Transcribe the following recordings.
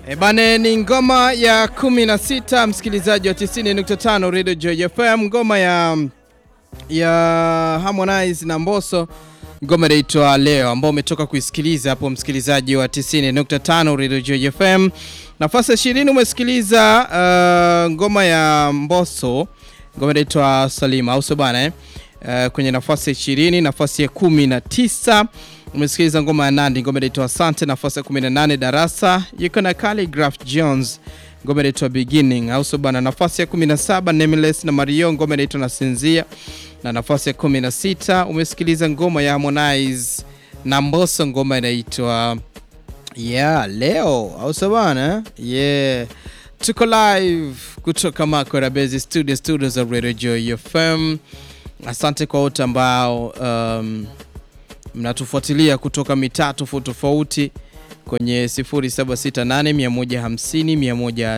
E bane, ni ngoma ya 16 msikilizaji wa 90.5 Radio Joy FM, ngoma ya ya Harmonize na Mbosso, ngoma inaitwa Leo, ambao umetoka kuisikiliza hapo, msikilizaji wa 90.5 Radio Joy FM. Nafasi ya 20 umesikiliza uh, ngoma ya Mbosso, ngoma inaitwa Salima, au sio bana eh? Uh, kwenye nafasi ya 20, nafasi ya 19 umesikiliza ngoma ya Nandi, ngoma inaitwa Asante. Nafasi ya 18 Darasa yuko na Calligraph Jones, ngoma inaitwa Beginning, au sio bana. Nafasi ya 17 Nameless na Mario, ngoma inaitwa Nasinzia, na nafasi ya 16 umesikiliza ngoma ya Harmonize na Mbosso, ngoma inaitwa yeah Leo, au sio bana. Yeah, tuko live kutoka Makora Base Studio, studio za Radio Joy FM. Asante kwa wote ambao um, mnatufuatilia kutoka mitaa tofauti tofauti kwenye 0768 150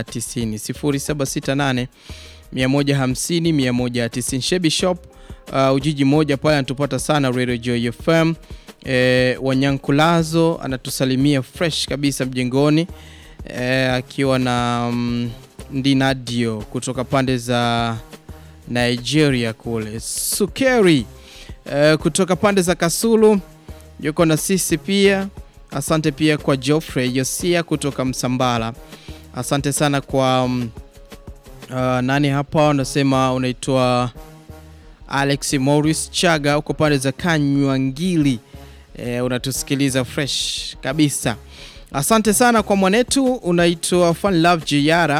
190 0768 150 190. Shebi Shop uh, Ujiji moja pale anatupata sana Radio Joy FM. E, Wanyankulazo anatusalimia fresh kabisa mjengoni e, akiwa na mm, Ndinadio kutoka pande za Nigeria kule. Sukeri e, kutoka pande za Kasulu yuko na sisi pia. Asante pia kwa Geoffrey Yosia kutoka Msambala. Asante sana kwa um, uh, nani hapa unasema unaitwa Alex Morris Chaga uko pande za Kanywangili. E, unatusikiliza fresh kabisa. Asante sana kwa mwanetu unaitwa Fun Love Jiara.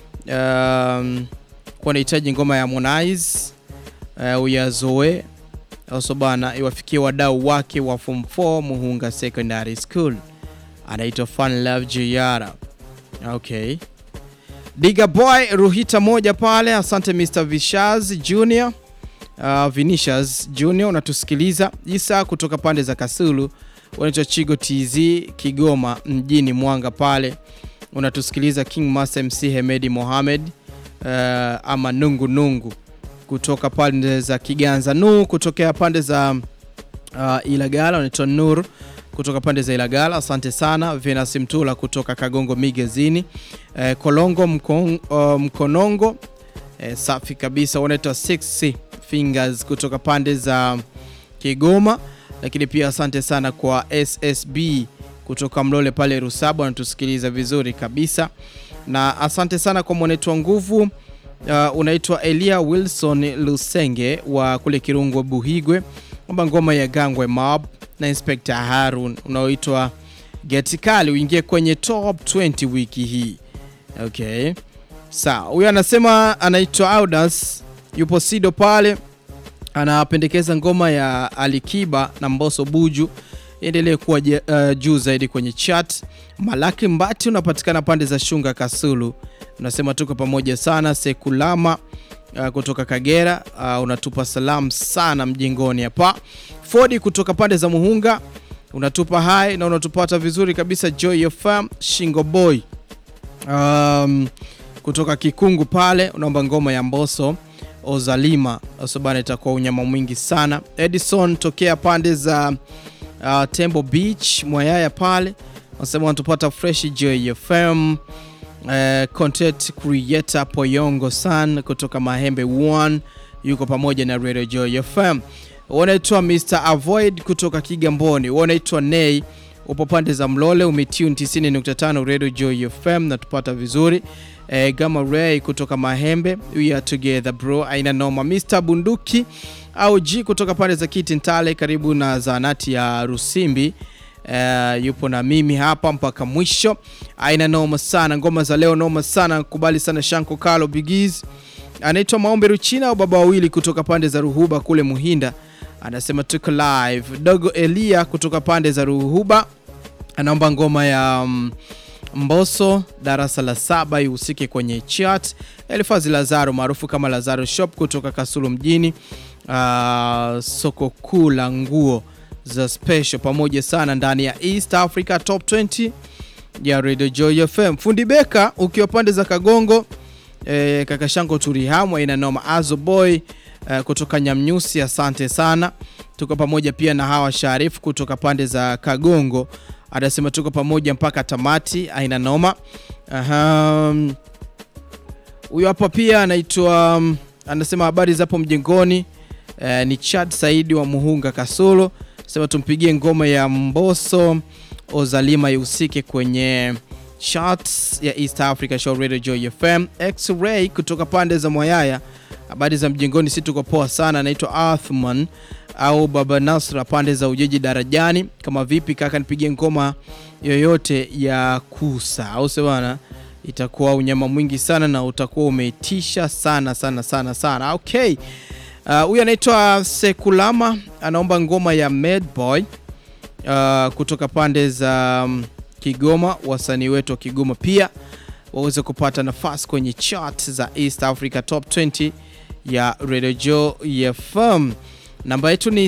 Um, kwa unahitaji ngoma ya Harmonize uh, uyazoe also bana iwafikie wadau wake wa form 4 Muhunga Secondary School, anaitwa Fun Love Jiara. Okay, Diga Boy Ruhita moja pale. Asante Mr Vishaz Junior uh, Vinicius Junior unatusikiliza. Isa kutoka pande za Kasulu, unaitwa Chigo TZ Kigoma mjini Mwanga pale unatusikiliza. King Master MC Hemedi Mohamed uh, ama nungu nungu kutoka pande za Kiganza nu kutokea pande za uh, Ilagala unaitwa Nur kutoka pande za Ilagala. Asante sana Venus Mtula kutoka Kagongo Migezini uh, Kolongo mkon, uh, Mkonongo uh, safi kabisa unaitwa Six Fingers kutoka pande za Kigoma, lakini pia asante sana kwa SSB kutoka Mlole pale Rusabu anatusikiliza vizuri kabisa, na asante sana kwa mwanetu wa nguvu Uh, unaitwa Elia Wilson Lusenge wa kule Kirungu Buhigwe, kwamba ngoma ya Gangwe Mob na Inspector Harun unaoitwa Get Kali uingie kwenye top 20 wiki hii. Okay, sawa. Huyu anasema anaitwa Audas, yupo Sido pale, anapendekeza ngoma ya Alikiba na Mbosso Buju endelee kuwa uh, juu zaidi kwenye chat. Malaki Mbati unapatikana pande za Shunga Kasulu, unasema tuko pamoja sana. Sekulama uh, kutoka Kagera uh, unatupa salamu sana mjengoni hapa. Fodi kutoka pande za Muhunga unatupa hai na unatupata vizuri kabisa. Joy FM Shingo Boy um, kutoka Kikungu pale unaomba ngoma ya Mbosso Ozalima asobana, itakuwa unyama mwingi sana. Edison tokea pande za Uh, Tembo Beach Mwayaya pale wanasema wanatupata fresh Joy FM. Uh, content creator Poyongo San kutoka Mahembe 1 yuko pamoja na Radio Joy FM. Wanaitwa Mr Avoid kutoka Kigamboni, wanaitwa Nay upo pande za Mlole, umetune 90.5 Radio Joy FM na tupata vizuri. Uh, Gama Ray kutoka Mahembe, we are together bro, aina noma. Mr Bunduki au G kutoka pande za Kiti Ntale karibu na zahanati ya Rusimbi. Uh, yupo na mimi hapa mpaka mwisho. Aina noma sana, ngoma za leo noma sana, kubali sana Shanko Kalo Bigiz. Anaitwa Maombe Ruchina au baba wawili kutoka pande za Ruhuba kule Muhinda, anasema tuko live. Dogo Elia kutoka pande za Ruhuba anaomba ngoma ya um, Mbosso darasa la saba ihusike kwenye chat. Elifazi Lazaro maarufu kama Lazaro Shop kutoka Kasulu mjini Uh, soko kuu la nguo za special pamoja sana ndani ya East Africa Top 20 ya Radio Joy FM. Fundi Beka ukiwa pande za Kagongo eh, kaka Shango Turihamwa ina noma Azo Boy eh, kutoka Nyamnyusi, asante sana. Tuko pamoja pia na hawa Sharifu kutoka pande za Kagongo anasema tuko pamoja mpaka tamati, aina noma. Aha. Huyo hapa pia anaitwa um, anasema habari zapo mjengoni. Eh, ni Chad Saidi wa Muhunga Kasulu, sema tumpigie ngoma ya Mbosso Ozalima ihusike kwenye charts ya East Africa Show Radio Joy FM. X-Ray kutoka pande za Mwayaya, habari za mjengoni, si tuko poa sana. Anaitwa Athman au Baba Nasra pande za Ujeji Darajani. Kama vipi kaka, nipigie ngoma yoyote ya Kusa au sio bana? Itakuwa unyama mwingi sana na utakuwa umeitisha sana sana sana sana. Okay, huyu uh, anaitwa Sekulama anaomba ngoma ya Mad Boy uh, kutoka pande za um, Kigoma. Wasanii wetu wa Kigoma pia waweze kupata nafasi kwenye chart za East Africa Top 20 ya Radio Joy FM. Namba yetu ni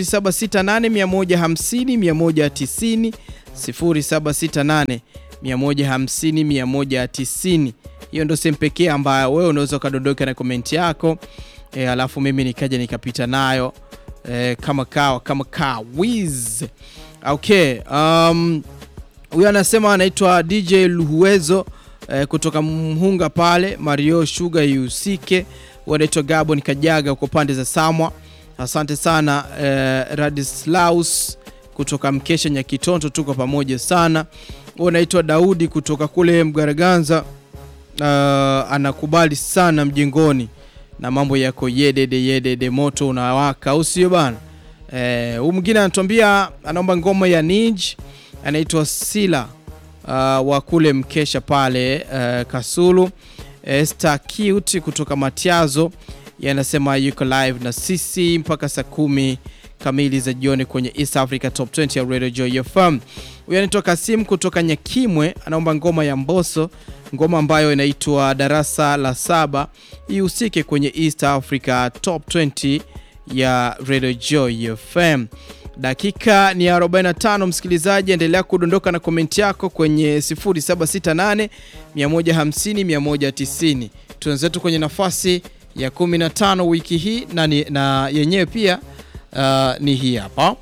0768150190 0768 150 190. Hiyo ndio sehemu pekee ambayo wewe unaweza ukadondoka na komenti yako e, alafu mimi nikaja nikapita nayo e, kama kawa kama kawiz. Okay, um, huyu anasema anaitwa DJ Luhuwezo e, kutoka Mhunga pale Mario Sugar Yusike, anaitwa Gabon Kajaga huko pande za Samwa. Asante sana e, Radislaus kutoka Mkesha Nyakitonto, tuko pamoja sana. Huyu anaitwa Daudi kutoka kule Mgaraganza. Uh, anakubali sana mjengoni na mambo yako yedede yedede, moto unawaka, au sio bana? Eh, huyu mwingine anatuambia anaomba ngoma ya Nij, anaitwa Sila uh, wa kule Mkesha pale uh, Kasulu. Esther Cute kutoka Matiazo yanasema yuko live na sisi mpaka saa kumi kamili za jioni kwenye East Africa Top 20 ya Radio Joy FM. Huyu anaitwa Kasim kutoka Nyakimwe, anaomba ngoma ya Mbosso, ngoma ambayo inaitwa darasa la saba ihusike kwenye East Africa Top 20 ya Radio Joy FM. Dakika ni 45, msikilizaji, endelea kudondoka na komenti yako kwenye 0768 150 190. Tuenzetu kwenye nafasi ya 15 wiki hii na, na yenyewe pia uh, ni hii hapa.